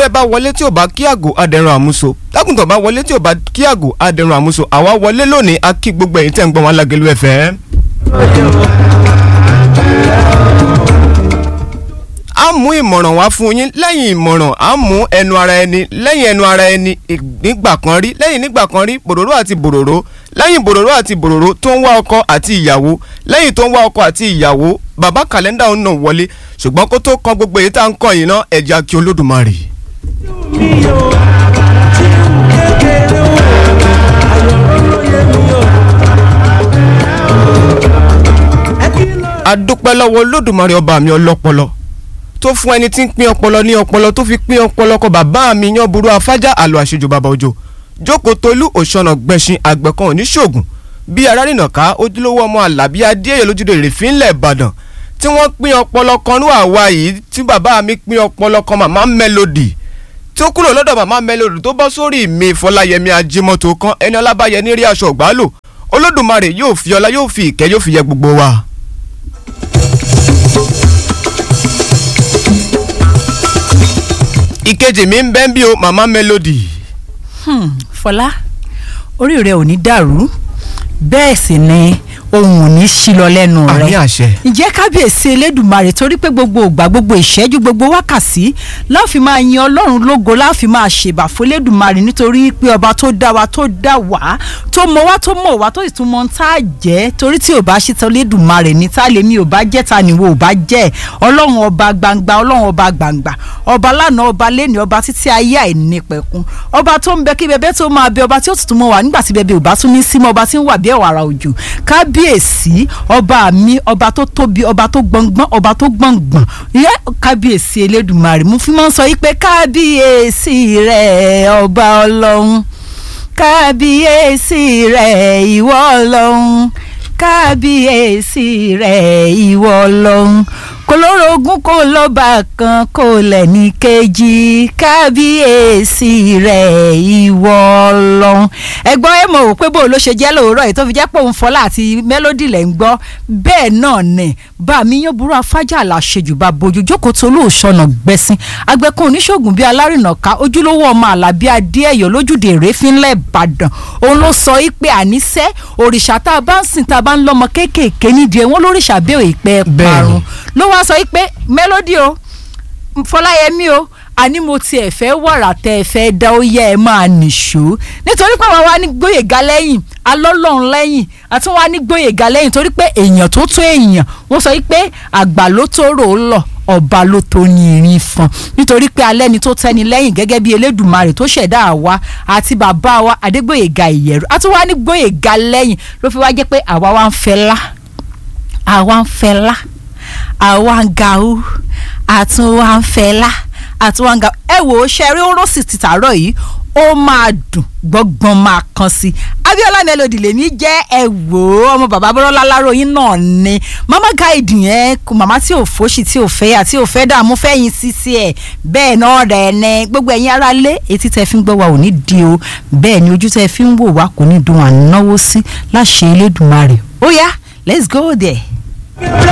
tewúrẹ́ bá wọlé tí ò bá kí àgò adẹ̀rùn àmúso lágùntàn bá wọlé tí ò bá kí àgò adẹ̀rùn àmúso àwa wọlé lónìí a kí gbogbo ẹ̀yin tẹ́ ń gbọ́ wọn lágẹ̀lú ẹ̀fẹ́. a mú ìmọ̀ràn wá fún yín lẹ́yìn ìmọ̀ràn a mú ẹnu ara ẹni lẹ́yìn ẹnu ara ẹni nígbà kan rí lẹ́yìn nígbà kan rí bòròró àti bòròró lẹ́yìn bòròró àti bòròró tó ń wá ọkọ àti ìyàwó lẹ́yìn tó ń wá ọkọ àti ìyàwó bàbá kàlẹ́ndà ń nà wọlé ṣùgbọ́n kó tó kan gbogbo èyí tá à ń kọ́ yìí ná ẹ̀jẹ̀ kí olódùmarè. a dúpẹ́ lọ́wọ́ olódùmarè ọba mi ọlọ́pọlọ tó fún ẹni tí ń pín ọpọlọ ní ọpọlọ tó fi pín ọpọlọ kọ bàbá mi yan burú afájá àlọ́ àṣejù bàbá òjò jókòó tolú òṣànà gbẹ̀sìn àgbẹ̀kan oníṣògùn bí arárìnà ká ojúlówó ọmọ àlàbí adéyẹ lójúde rèéfín ńlẹ̀ ìbàdàn tí wọ́n pín ọpọlọ kan ní àwa yìí tí bàbá mi pín ọpọlọ kan màmá melody tí ó kúrò lọ́dọ̀ màmá melody tó bọ́ sórí mi fọláyẹmí ajímọ́tò kan ẹni ọlábàyẹ ní rí aṣọ ògbálò olódùmarè yóò fi ọlá yóò fi ìkẹ́ yóò fi yẹ gbogbo wa. ìkejì mi ń bẹ́ ń bí o màmá melody. Hmm, fọlá orí rẹ ò ní dàrú bẹ́ẹ̀ sì ni ohun ò ní sí lọ lẹ́nu rẹ àmì àṣẹ. ǹjẹ́ kábíyèsí elédùnmarè torí pé gbogbo ògbà gbogbo ìṣẹ́jú gbogbo wákàtí láàfin máa yin ọlọ́run lógo láàfin máa ṣèbà fún elédùnmarè nítorí pé ọba tó dá wa tó dá wá tó mọ wá tó mọ̀ wá tó sì tún mọ tá a jẹ́ torí tí ò bá ṣe tán elédùnmarè ní tá a lè mi ò bá jẹ́ ta ni wo ò bá jẹ́ ọlọ́run ọba gbangba ọlọ́run ọba gbangba ọba lánàá ọba lẹ́ni ọba títí ayé àìnípẹ̀kun ọba tó ń bẹ kí bẹbẹ tó máa bẹ ọba tí ó tuntun mọ wà nígbà tí bẹbẹ ò bá tún ní símọ́ ọba tí ń wà bí ẹ̀wàrà òjò kábí kábíyèsí ọba mi ọba tó tóbi ọba tó gbọngbọn ọba tó gbọngbọn yẹ kábíyèsí elédùnmarè mo fi máa ń sọ yí pé kábíyèsí rẹ ọba ọlọ́run kábíyèsí rẹ ìwọ ọlọ́run kábíyèsí rẹ ìwọ ọlọ́run kòlórogún kò lọ́ba kan kò lẹ́ni kejì kábíyèsí rẹ̀ ìwọ ọlọ́run ẹ̀gbọ́n ẹ̀ mọ̀ ò pé bó ló ṣe jẹ́ lóòrọ̀ yìí tó fi jẹ́ pé òun fọlá àti mélòdì lẹ̀ ń gbọ́ bẹ́ẹ̀ náà nẹ̀ bá mi yán burú afájà làṣejù bá bojú jókòó tó olóòṣọ̀nà gbẹ̀sìn agbẹ́kùn oníṣègùn bíi alárìnà ká ojúlówó ọmọ àlàbí adéẹ̀yọ́ lójúde èrèfínlẹ̀ ìbàdàn òun ló sọ yìí pé àníṣe òrìṣà tá a bá ń sìn tá a bá ń lọ́mọ kéékèèké nídìí ẹ̀ wọ́n lóríṣà bẹ́ẹ̀ ìpẹ́ parun ló wá sọ pé mélòdì o fọláyẹmí o àní mo tiẹ̀ fẹ́ wàrà tẹ́ ẹ fẹ́ dá ó yẹ ẹ máa nìṣó nítorí pé àwa wá ní gbóyèga lẹ́yìn alọ́lọ́run lẹ́yìn àti wá ní gbóyèga lẹ́yìn torí pé èèyàn tó tó èèyàn wọ́n sọ pé àgbà ló tó rò ó lọ ọba ló tó ní irin fún nítorí pé alẹ́ ni tó tẹ́ni lẹ́yìn gẹ́gẹ́ bí elédùnmarè tó ṣẹ̀dá àwa àti bàbá wa adégbòyèga ìyẹ̀rù àti wá ní gbóyèga lẹ́yìn ló fi wá jẹ́ pé àwa wá ń fẹ́ lá àwa ń fẹ́ lá àwa ń ga ó àtún wa ń fẹ́ lá àtún wa ń ga ẹ wò ó ṣe rí oró sì ti tàárọ̀ yìí ó máa dùn gbọ́ngbọ́n máa kan sí i Abíọ́lá Melody lèmi jẹ́ ẹ wò ó ọmọ bàbá bọ́lá láròyìn náà ni mama guide yẹn kò màmá tí ò fòṣì tí ò fẹ́ àti ò fẹ́ dààmú fẹ́yìn sísí ẹ̀ bẹ́ẹ̀ náà rẹ̀ ní gbogbo ẹ̀yin ará lé etí tẹ́ fi ń gbọ́ wa ò ní di o bẹ́ẹ̀ ni ojú tẹ́ fi ń wò wá kò ní dùn à ń náwó sí láṣẹ Elédùmarè ó yá let's go there.